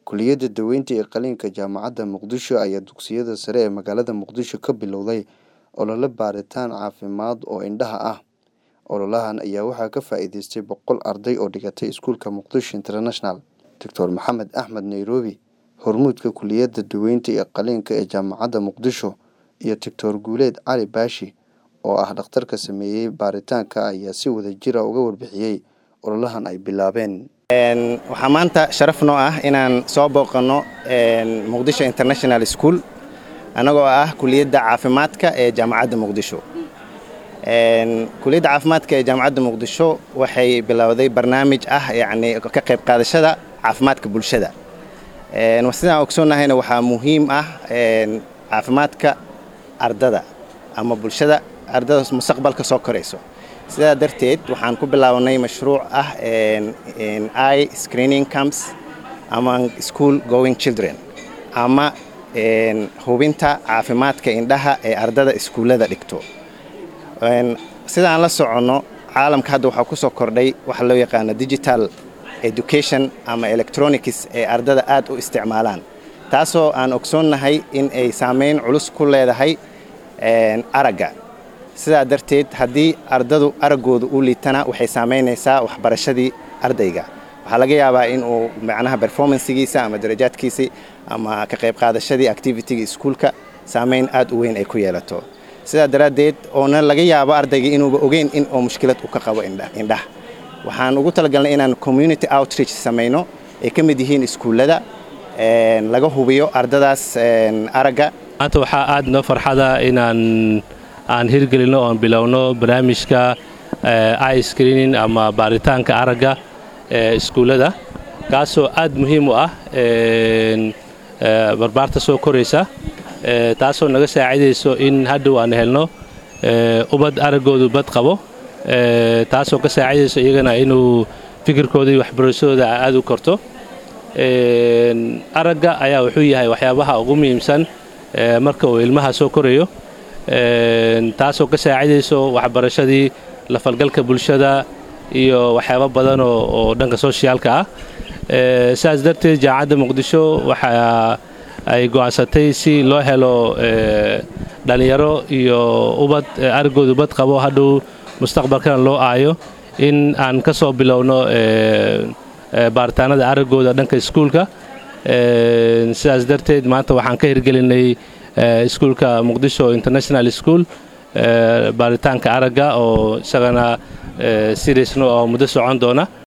Kulliyadda Daweynta iyo Qalliinka Jaamacadda Muqdisho ayaa dugsiyada sare ee magaalada Muqdisho ka bilowday olole baaritaan caafimaad oo indhaha ah. Ololahan ayaa waxaa ka faa'iideystay boqol arday oo dhigatay iskuulka Muqdisho International. Dr Maxamed Axmed Nairobi, hormuudka Kulliyadda Daweynta iyo Qalliinka ee Jaamacadda Muqdisho, iyo Dr Guuleed Cali Baashi oo ah dhakhtarka sameeyay baaritaanka ayaa si wadajir ah uga warbixiyay ololahan ay bilaabeen. waxaa maanta sharaf noo ah inaan soo booqanno muqdisho international school annagoo ah kuliyadda caafimaadka ee jaamacadda muqdisho kuliyadda caafimaadka ee jaamacadda muqdisho waxay bilowday barnaamij ah yacni ka qayb qaadashada caafimaadka bulshada sidaan ogsoonnahayna waxaa muhiim ah caafimaadka ardada ama bulshada ardada mustaqbalka soo korayso sidaa darteed waxaan ku bilownay mashruuc ah i screening camps among school going children ama hubinta caafimaadka indhaha ee ardada iskuullada dhigto sidaan la soconno caalamka hadda waxaa ku soo kordhay waxa loo yaqaano digital education ama electronics ee ardada aad u isticmaalaan taasoo aan ogsoonnahay in ay saameyn culus ku leedahay aragga sidaa darteed haddii ardadu araggooda u liitana waxay saamaynaysaa waxbarashadii ardayga waxaa laga yaabaa in uu macnaha performancegiisa ama darajaadkiisii ama ka qayb qaadashadii activitiga iskuulka saamayn aad u weyn ay ku yeelato sidaa daraaddeed oona laga yaabo ardayga inuuba ogeyn in uu mushkilad u ka qabo indhaha waxaan ugu talagalnay inaan community outreach samayno ay ka mid yihiin iskuullada laga hubiyo ardadaas aragga maanta waxaa aad noo farxada inaan aan hirgelino oon bilowno barnaamijka i screening ama baaritaanka aragga ee iskuullada kaasoo aad muhiim u ah barbaarta soo koraysa taasoo naga saacidayso in hadhow aan helno ubad araggoodu bad qabo taasoo ka saacidayso iyagana inuu fikirkooda iyo waxbarashadooda aad u korto aragga ayaa wuxuu yahay waxyaabaha ugu muhiimsan marka uu ilmaha soo korayo taasoo ka saacidayso waxbarashadii lafalgalka bulshada iyo waxyaabo badan oo dhanka soshiyaalka ah sidaas darteed jaamacadda muqdisho waxa ay go'aansatay si loo helo dhallinyaro iyo ubad araggoodu bad qabo hadhow mustaqbalkana loo aayo in aan ka soo bilowno baaritaanada araggooda dhanka iskuulka sidaas darteed maanta waxaan ka hirgelinay iskuulka muqdisho international school baaritaanka aragga oo isagana siriisno oo muddo socon doona